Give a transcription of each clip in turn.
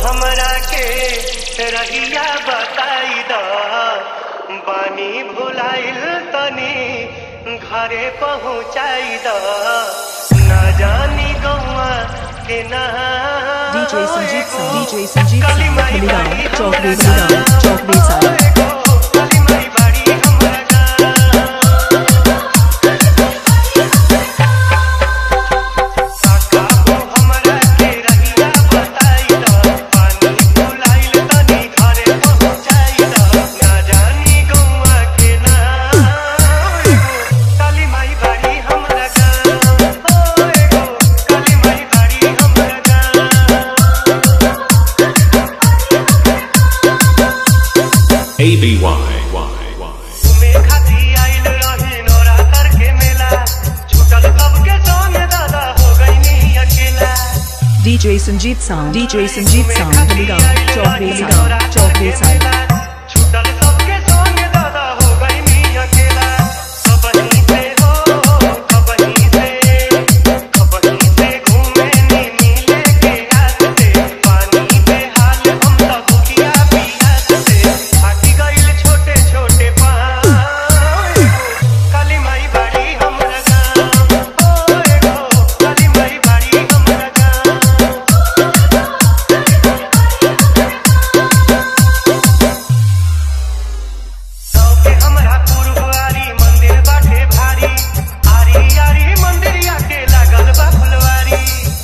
हमरा के रहिया बताई द बानी भुलाइल तनी घरे पहुँचाई द ना जानी गौआ के ना DJ Sanjeev Sound, DJ Sanjeev Sound, काली माई Kaligaon, बाड़ी Chowk हमरा Besaran, गाँव। Chowk Besaran. एगो काली माई बाड़ी हमरा गाँव। काका हो हमरा के रहिया बताई द पानी भुलाइल तनी घरे पहुँचाई द ना जानी गौआ के ना एगो काली माई बाड़ी हमरा गाँव। ओ एगो काली माई बाड़ी हमरा गाँव। ABY. घूमे खाती आइल रहे नवरात्र के मेला छूटल सबके संग दादा हो गई अकेला DJ Sanjeev Sound, DJ Sanjeev Sound, Kaligaon, Chowk Besaran, Chowk Besaran. छूटल सबके संग दादा हो गई अकेला कबही से हो कबही से कबही से घूमे नी मिले के हाथ से पानी पे हाल हम सब भूखिया पियास से फाटी गइल छोटे छोटे पाँव काली माई बाड़ी हमरा गाँव ओ एगो काली माई बाड़ी हमरा गाँव सबके हमरा पुरवारी मंदिर बाटे भारी आरी आरी मंदिरिया के लागल बा फुलवारी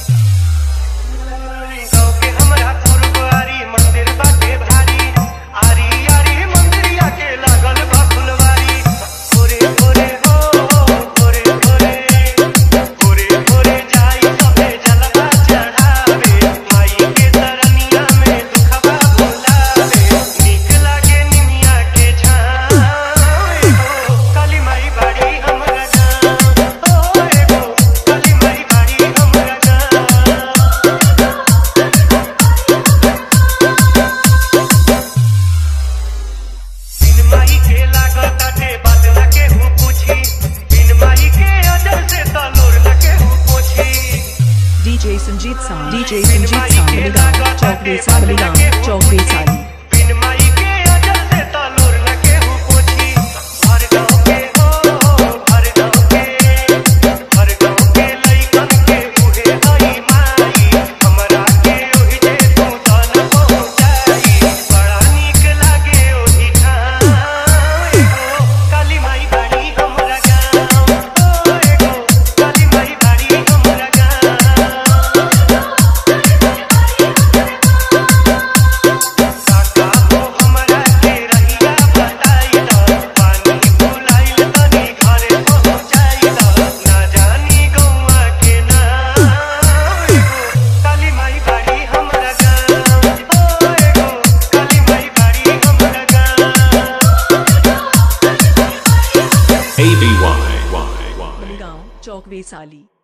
सबके हमरा पुरवारी मंदिर बाटे भारी आरी आरी मंदिरिया के लागल बा फुलवारी भोरे भोरे हो भोरे भोरे भोरे भोरे जाई सबे जलवा चढ़ावे माई के तरनिया में दुखवा भुलावे नीक लागे निमिया के छाँव एगो काली माई बाड़ी हमरा गाँव ओ एगो काली माई बाड़ी हमरा गाँव बिन माई के लागत ताटे बात न केहू पूछी बिन माई के अजर से तलोर न केहू पोछी DJ Sanjeev Sound, DJ Sanjeev Sound, Kaligaon, Chowk Besaran, Kaligaon, Chowk Besaran. बिन माई के अजर से तलोर न केहू पोछी हर गाँव के हो हर गाँव के हर गाँव के लइकन के उहे हई माई हमरा के ओहि जे तू तन पहुँचाई बड़ा नीक लागे ओहि ठाम एगो काली माई बाड़ी हमरा गाँव ओ एगो काली माई बाड़ी हमरा गाँव काका हो हमरा के रहिया बताई द पानी भुलाइल तनी घरे पहुँचाई द ना जानी गौआ के ना एगो काली माई बाड़ी हमरा गाँव ओ एगो काली माई बाड़ी हमरा गाँव ABY. Kaligaon, Chowk Besali.